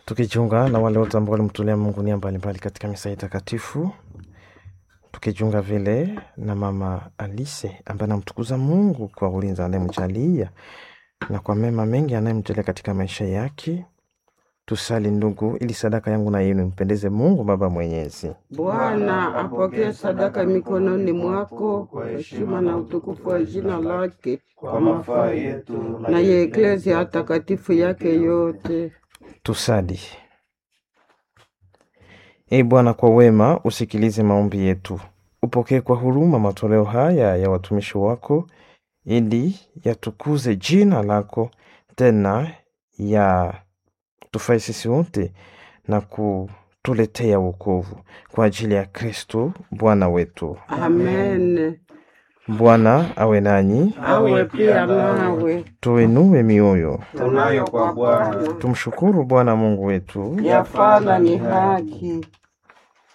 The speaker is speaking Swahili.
tukijiunga na wale wote ambao walimtolea Mungu nia mbalimbali katika misa hii takatifu, tukijiunga vile na mama Alise ambaye anamtukuza Mungu kwa ulinzi anayemjalia na kwa mema mengi anayemjalia katika maisha yake. Tusali ndugu, ili sadaka yangu na yenu impendeze Mungu Baba Mwenyezi. Bwana apokee sadaka mikononi mwako kwa heshima na utukufu wa jina lake, kwa mafaa yetu na ya eklezia takatifu yake yote. Tusali. Ee Bwana, kwa wema usikilize maombi yetu, upokee kwa huruma matoleo haya ya watumishi wako, ili yatukuze jina lako, tena ya tufai sisi wote na kutuletea wokovu kwa ajili ya Kristo Bwana wetu. Amen. Bwana awe nanyi, Awe pia nawe. tuinue mioyo, tunayo kwa Bwana. tumshukuru Bwana Mungu wetu. Yafana ni haki.